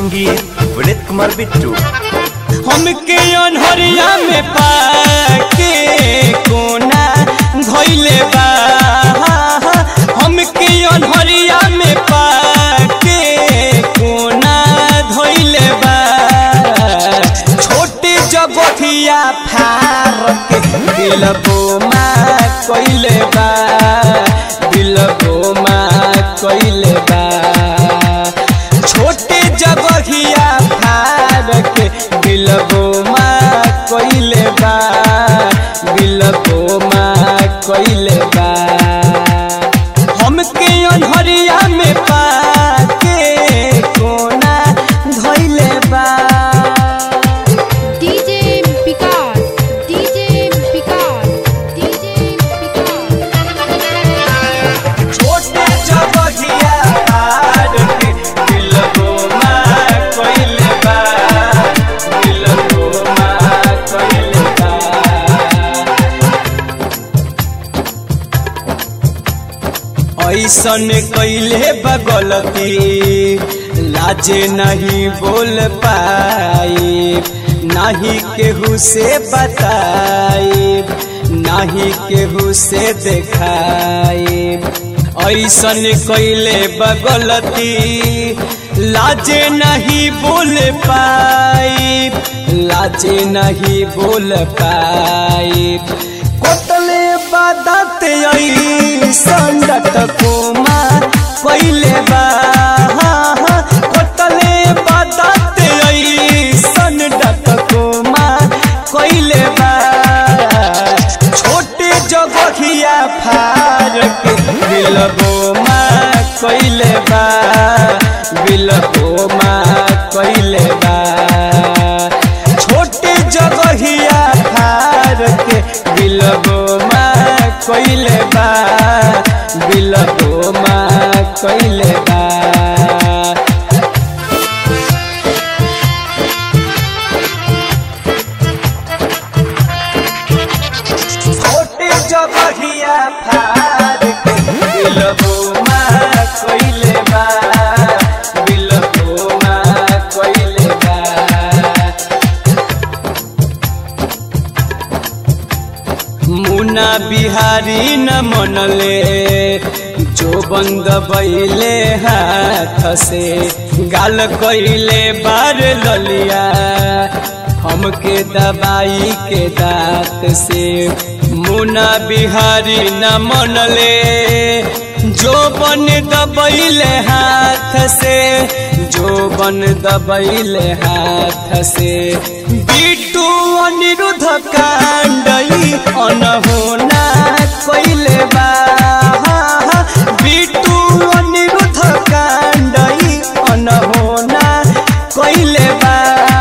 संगीत विनीत कुमार बिट्टू हमके अनहरिया में पाके कोना धोइले बा हमके अनहरिया में पाके कोना धोइले बा छोटे जगथिया फार के दिलबो मा कइले बा दिलबो मा कइले बा छोटे जगहिया फार के दिलबो मा कइले बा दिलबो मा कइले बा हमके अनहरिया में पाके कोना धइले बा DJ Picard, DJ Picard, DJ Picard. छोटे जगहिया फार के दिलबो मा कइले बा दिलबो मा कइले बा ऐसन कैले बगलती लाजे नहीं बोल पाई नहीं केहू से बताई नहीं केहू से देखाई ऐसन कैले बगलती लाजे नहीं बोल पाई लाजे नहीं बोल पाई कोतले बादत संडट कोमा पहिले बा कोतले बादत संडट कोमा पहिले बा छोटे जगहिया फार के बिलबो मा कइले बा बिलबो मा कइले बा छोटे जगहिया फार के बिलबो मा कइले बा बिलबो मा कइले बा छोटे जगहिया फार के बिलबो मा कइले बा बिलबो मा कइले बा मुना बिहारी न मनले जो बंद बैले हाथ से गाल कैले बार ललिया हमके दबाई के दांत से मुना बिहारी न मनले जो बन दबैले हाथ से जो बन दबैले हाथ से बिटू अनिरुद्ध कांडई अनहोना कइले बा बिटू अनिरुद्ध कांडई अनहोना कइले बा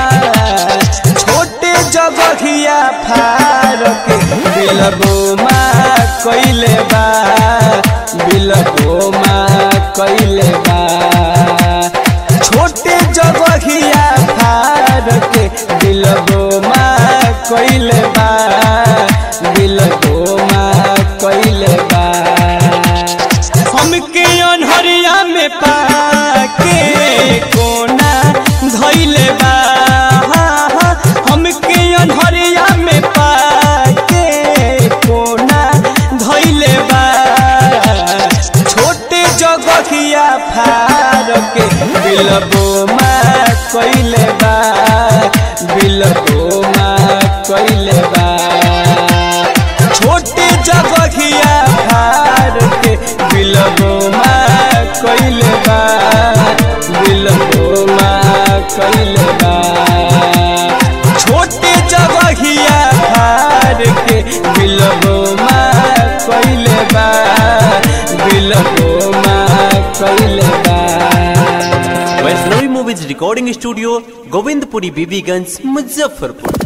छोटे जगहिया फार के बिलबो मा कइले बा बिलबो मा कइले बा छोटे जगहिया फार के बिलबो मा कइले बा बिलबो मा कइले बा हमके अनहरिया में पाके कोना धइले बा हमके अनहरिया में पाके कोना धइले बा छोटे जगहिया फार के बिलबो मा कइले बा बिलबो मा कइले बा छोटे जगहिया फार के बिलबो मा कइले बा बिलबो मा कइले बा छोटे जगहिया फार के बिलबो मा कइले बा बिलबो मा कइले बा Vaishnavi movies recording studio Govindpuri Bibiganj Muzaffarpur